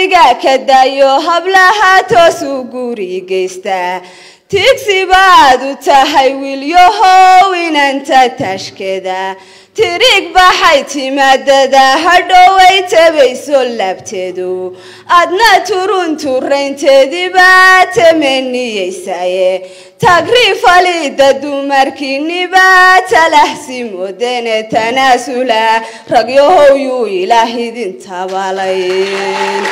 tigsiga ka dayo hablaha toosu guri geystaa tigsi baad u tahay wiilyahow inanta tashkeda tirig baxay timaadada hadhoway tabayso laabteedu adna turun turaynteediibaa tamaniyeysaye tagriifalida dumarkiinibaa talahsi moodene tanaasula ragyahow yuu ilaah idin tabalayn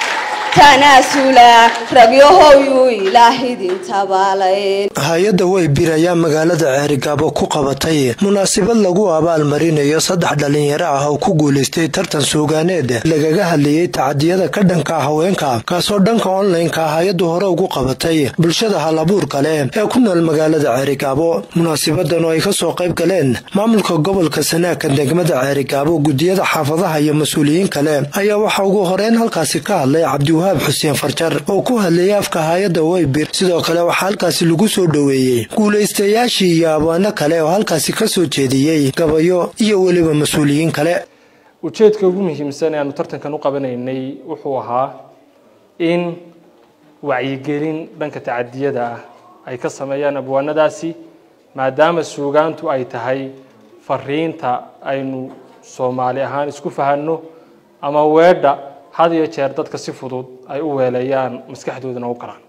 tanaasula ragyahow yuu ilaah idin tabalayn hay-adda weybir ayaa magaalada ceerigaabo ku qabatay munaasabad lagu abaalmarinayo saddex dhalinyaro ah oo ku guulaystay tartan suugaaneed lagaga hadlayay tacadiyada ka dhanka haweenka kaasoo dhanka onlineka hay-addu hore ugu qabatay bulshada halabuurka leh ee ku nool magaalada ceerigaabo munaasabadan oo ay kasoo qayb galeen maamulka gobolka sanaaka degmada ceerigaabo gudiyada xaafadaha iyo mas-uuliyiin kale ayaa waxaa ugu horeyn halkaasi ka hadlay cabdiwahaab xuseen farjar oo ku hadlayay afka hay-adda weybir sidoo kale waxaa halkaasi lagu soo dhoweeyey guulaystayaashii iyo abwaano kale oo halkaasi ka soo jeediyey gabayo iyo weliba mas-uuliyiin kale ujeedka ugu muhiimsan ee aanu tartankan u qabanaynay wuxuu ahaa in wacyigelin dhanka tacadiyada ah ay ka sameeyaan abwaanadaasi maadaama suugaantu ay tahay fariinta aynu soomaali ahaan isku fahanno ama weedha had iyo jeer dadka si fudud ay u weeleeyaan maskaxdoodana u galaan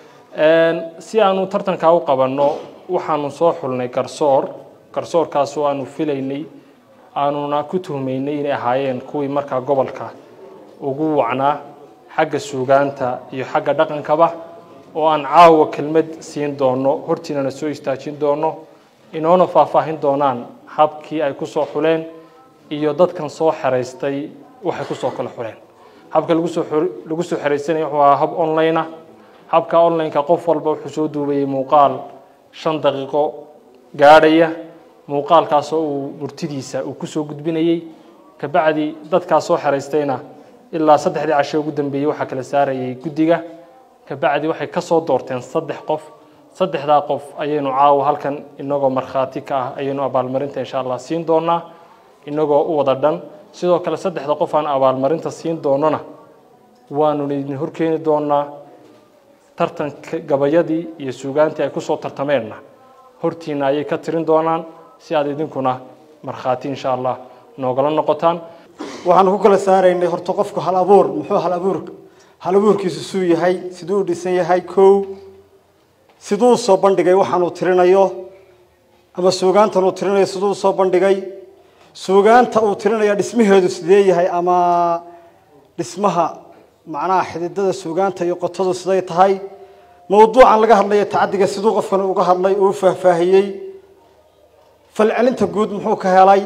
si aanu tartankaa u qabanno waxaanu soo xulnay garsoor garsoorkaasoo aanu filaynay aanuna ku tuhmaynay inay ahaayeen kuwii markaa gobolka ugu wacnaa xagga suugaanta iyo xagga dhaqankaba oo aan caawa kelmad siin doono hortiinana soo istaajin doono inoona faahfaahin doonaan habkii ay kusoo xuleen iyo dadkan soo xeraystay waxay kusoo kala xuleen habka lagusoo lagu soo xeraysanaya wuxuu ahaa hab online ah habka online-ka qof walba wuxuu soo duubayay muuqaal shan daqiiqo gaadhaya muuqaalkaasoo uu murtidiisa uu kusoo gudbinayey kabacdi dadkaas soo xeraystayna ilaa saddexdii casho ugu dambeeyey waxaa kala saarayay guddiga kabacdi waxay kasoo doorteen saddex qof saddexdaa qof ayaynu caawa halkan inagoo markhaati ka ah ayaynu abaalmarinta insha allah siin doonaa inagoo u wada dhan sidoo kale saddexda qof aan abaalmarinta siin doonona waanu idin horkeeni doonaa tartanka gabayadii iyo suugaantii ay kusoo tartameenna hortiina ayay ka tirin doonaan si aad idinkuna markhaati insha allah noogala noqotaan waxaanu ku kala saaraynay horta qofku hal abuur muxuu hal abuur hal abuurkiisu suu yahay siduu u dhisan yahay kow siduu usoo bandhigay waxaanuu tirinayo ama suugaantan uu tirinayo siduu usoo bandhigay suugaanta uu tirinaya dhismaheedu sidee yahay ama dhismaha macnaha xididada suugaanta iyo qotadu siday tahay mawduucan laga hadlaya tacadiga siduu qofkan uga hadlay uu faahfaahiyey falcelinta guud muxuu ka helay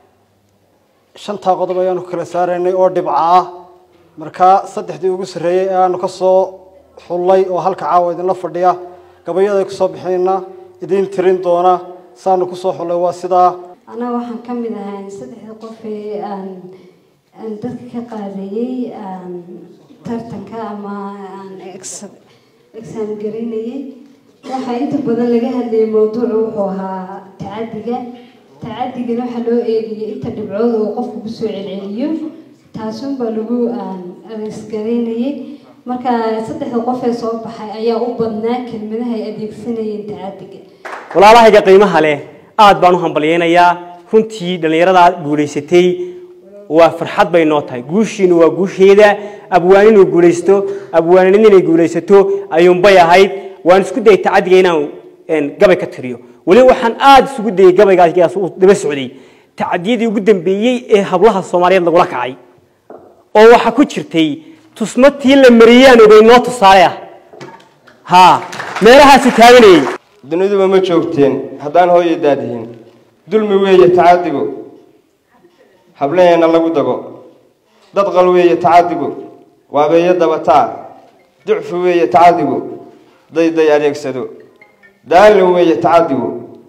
shantaa qodob ayaanu kala saaraynay oo dhibca ah markaa saddexdii ugu sarreeyey ee aanu ka soo xullay oo halka caawa idinla fadhiya gabayada kusoo bixinayna idiin tirin doona saanu kusoo xullay waa sidaa anaa waxaan ka mid ahay saddexda qof ee aan aan dadka ka qaadayey aan tartanka ama aan exam garaynayay waxaa inta badan laga hadlayay mawduucu wuxuu ahaa tacadiga tacadigana waxaa loo eegayay inta dhibcood oo qofku kusoo celceliyo taasunbaa lagu isgaraynayay marka saddexda qof ee soo baxay ayaa u badnaa kelmadaha ay adeegsanayeen tacadiga walaalahayga qiimaha leh aad baan u hambalyeynayaa runtii dhallinyarada guulaysatay waa farxad bay noo tahay guushiinu waa guusheeda abwaan inuu guulaysto abwaanin inay guulaysato ayuunbay ahayd waan isku dayay tacadiga inaan gabay ka tiriyo weli waxaan aada isugu dayay gabaygaas uu daba socday tacadiyadii ugu dambeeyey ee hablaha soomaaliyeed lagula kacay oo waxaa ku jirtay tusmatii la mariyaan ogay noo tusaale ah ha meelahaasu taaganayay duniduba ma joogteen haddaan hooya daadihin dulmi weeye tacadigu hablaheena lagu dago dadqal weeye tacadigu waabeeyo dabataa ducfi weeye tacadigu dayday adeegsado daalin weeye tacadigu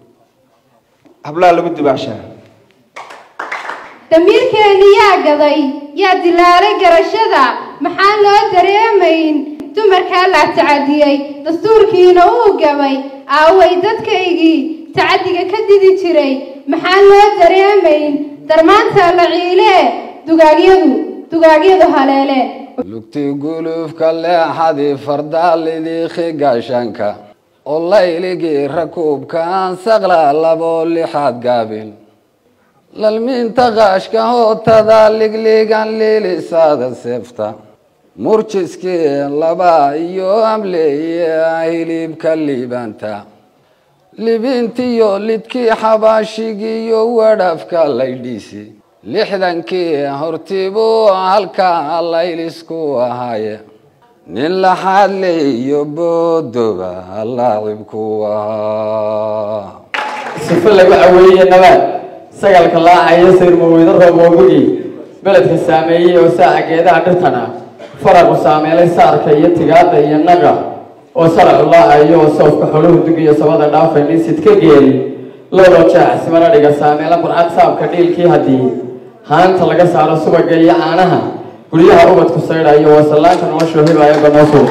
hablaha lagu dibaashaa damiirkeeni yaa gaday yaa dilaalay garashada maxaan loo dareemayn dumarkaa la tacadiyey dastuurkiina uu gabay aaway dadkaygii tacadiga ka didi jiray maxaan loo dareemayn darmaanta la ciilee dugaagyadu dugaagyadu haleele lugti gulufka leexadii fardaalidii gaashaanka oo layligii rakuubkaan saqla labo lixaad gaabil lalmiinta qaashka hootada ligligan liilisaada seefta murjiskii laba iyo amleeye hilibka liibaanta libintiyo lidkii xabaashigiiyo wadhafka laydhiisi lixdankii hortibuu halkaa laylisku ahaaye nin laxaadle iyo boodoba laacibku ahaa sife lagu caweeye nabaad sagalka laacaya sayrmaweydo rooboogugi beledka saameeyey oo saaca geedaha dhirtana faraqu saameelay saarka iyo tigaada iyo naqa oo saracu laacayo oo sawfka xoluhu dugiyo sabada dhaafay nisid ka geeli lowdoo jaac simana dhiga saameela burcad saabka dhiilkii haddii haanta laga saaro subaga iyo caanaha guryaha ubadku saydhayo wasallaanka noloshuu hibaaya banoosu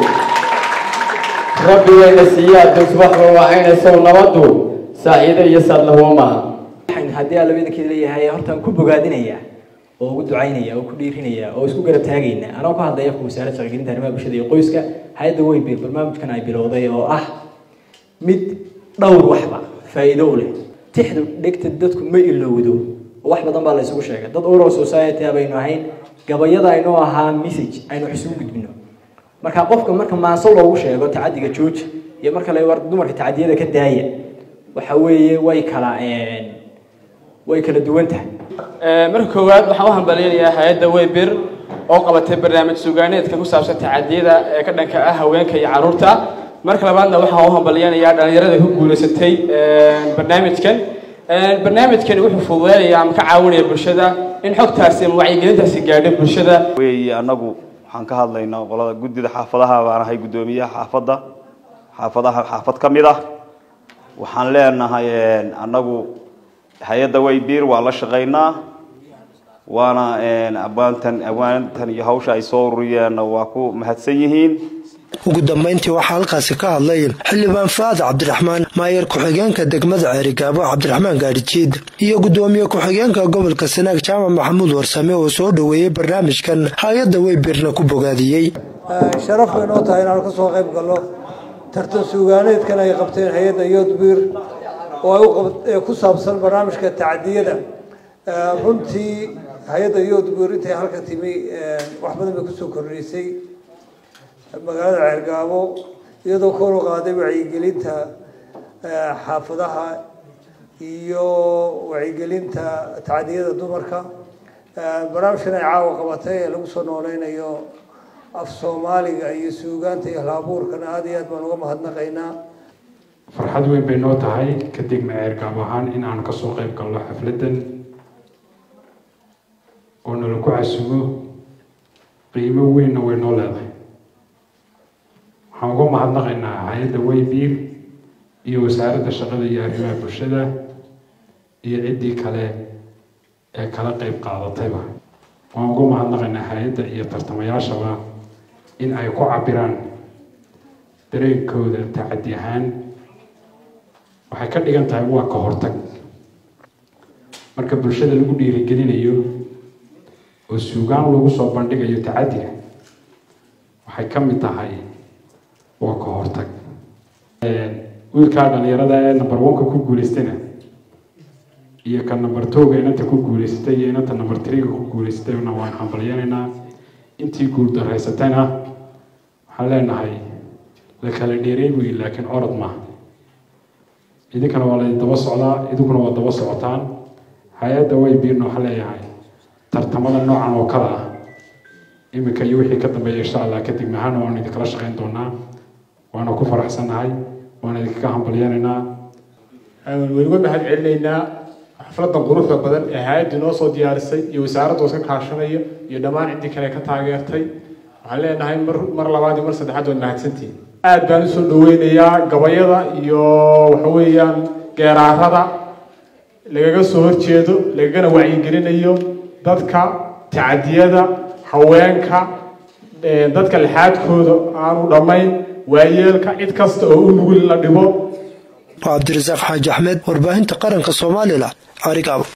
rabbigayna siiye adduun subaxba waacaynaysow nabadu saaciido iyo saadlahuwa maaha waxaan haddii alla idinkii leeyahay hortaan ku bogaadinaya oo ugu ducaynaya oo ku dhiirinaya oo isku garab taagayna anoo ka hadlaya afka wasaaradda shaqagelinta arrimaha bulshada iyo qoyska hay-adda weybe barnaamijkan ay bilowday oo ah mid dhowr waxba faa'iido u leh tixdu dhegta dadku ma ilowdo oo wax badan baa la isugu sheegay dad oral society baynu ahayn gabayada aynoo ahaa message aynu wax isugu gudbino marka qofka marka maanso loogu sheego tacadiga jooji iyo marka la war dumarka tacadiyada ka daaya waxa weeye way kala way kala duwan tahay marka koowaad waxaan u hambaleynayaa hay-adda weybir oo qabatay barnaamij sugaaneedka ku saabsan tacadiyada ee ka dhanka ah haweenka iyo caruurta marka labaadna waxaan u hambaleynayaa dhalinyarada ku guulaysatay barnaamijkan barnaamijkani wuxuu fududeynayaa ama ka caawinaya bulshada in xogtaasi ama wacyigelintaasi gaadho bulshada weeye annagu waxaan ka hadlaynaa qolada guddida xaafadaha baan ahay guddoomiyaha xaafadda xaafadaha xaafad ka mid ah waxaan leenahay annagu hay-adda waybiir waa la shaqaynaa waana abaantan awaantan iyo hawsha ay soo ururiyeenna waa ku mahadsan yihiin ugu dambayntii waxaa halkaasi ka hadlay xildhibaan faad cabdiraxmaan maayer ku-xigeenka degmada ceerigaabo cabdiraxmaan gaadhijiid iyo guddoomiye ku-xigeenka gobolka sanaag jaamac maxamuud warsame oo soo dhoweeyey barnaamijkan hay-adda weybirna ku bogaadiyey sharaf bay noo tahay inaanu ka soo qayb galno tartan suugaaneedkan ay qabteen hay-adda yodbir oo ay ku saabsan barnaamijka tacadiyada runtii hay-adda yodbir intay halka timi wax badan bay kusoo kordhisay magaalada ceergaabo iyadoo kor u qaaday wacyigelinta xaafadaha iyo wacyigelinta tacadiyada dumarka barnaamijkan ay caawa qabatay ee lagu soo nooleynayo af soomaaliga iyo suugaanta iyo halabuurkana aada iyo aad baan uga mahadnaqaynaa farxad weyn bay noo tahay kadibna ceergaab ahaan in aan kasoo qayb galno xafladdan oo nala ku casumo qiimo weynna way noo leedahay waxaan uga mahadnaqaynaa hay-adda waybiir iyo wasaaradda shaqada iyo arrimaha bulshada iyo ciddii kale ee kala qayb qaadatayba waan uga mahadnaqaynaa hay-adda iyo tartamayaashaba in ay ku cabiraan dareenkooda tacadi ahaan waxay ka dhigan tahay waa ka hortag marka bulshada lagu dhiirigelinayo oo suugaan lagu soo bandhigayo tacadiga waxay ka mid tahay waa ka hortag wiilkaa dhalinyarada ee number one-ka ku guulaystayna iyo ka number two-ga inanta ku guulaysatay iyo inanta number three-ga ku guulaysatayna waan hambalyanaynaa intii guuldarraysatayna waxaan leenahay la kala dheeray wey laakiin orod maaha idinkana waa laydin daba socdaa idinkuna waa daba socotaan hay-adda waybiirna waxaan leeyahay tartamada noocan oo kale ah iminka iyo wixii ka dambeeya insha allah kadib mahana waanu idinkala shaqayn doonaa waana ku faraxsannahay waana idinkaga hambalyanaynaa waan uga mahad celinaynaa xafladan quruxda badan ee hay-adda noo soo diyaarisay iyo wasaaradda iska kaashanaya iyo dhammaan ciddii kale ka taageertay waxaan leenahay mar mar labaad iyo mar saddexaad waad mahadsantihin aad baan usoo dhaweynayaa gabayada iyo waxa weeyaan geeraarada lagaga soo horjeedo lagagana wacyigelinayo dadka tacadiyada haweenka dadka lixaadkooda aanu dhammayn waayeelka cid kasta oo u nugul la dhibo cabdirasaaq xaaji axmed warbaahinta qaranka soomaalila carigaabo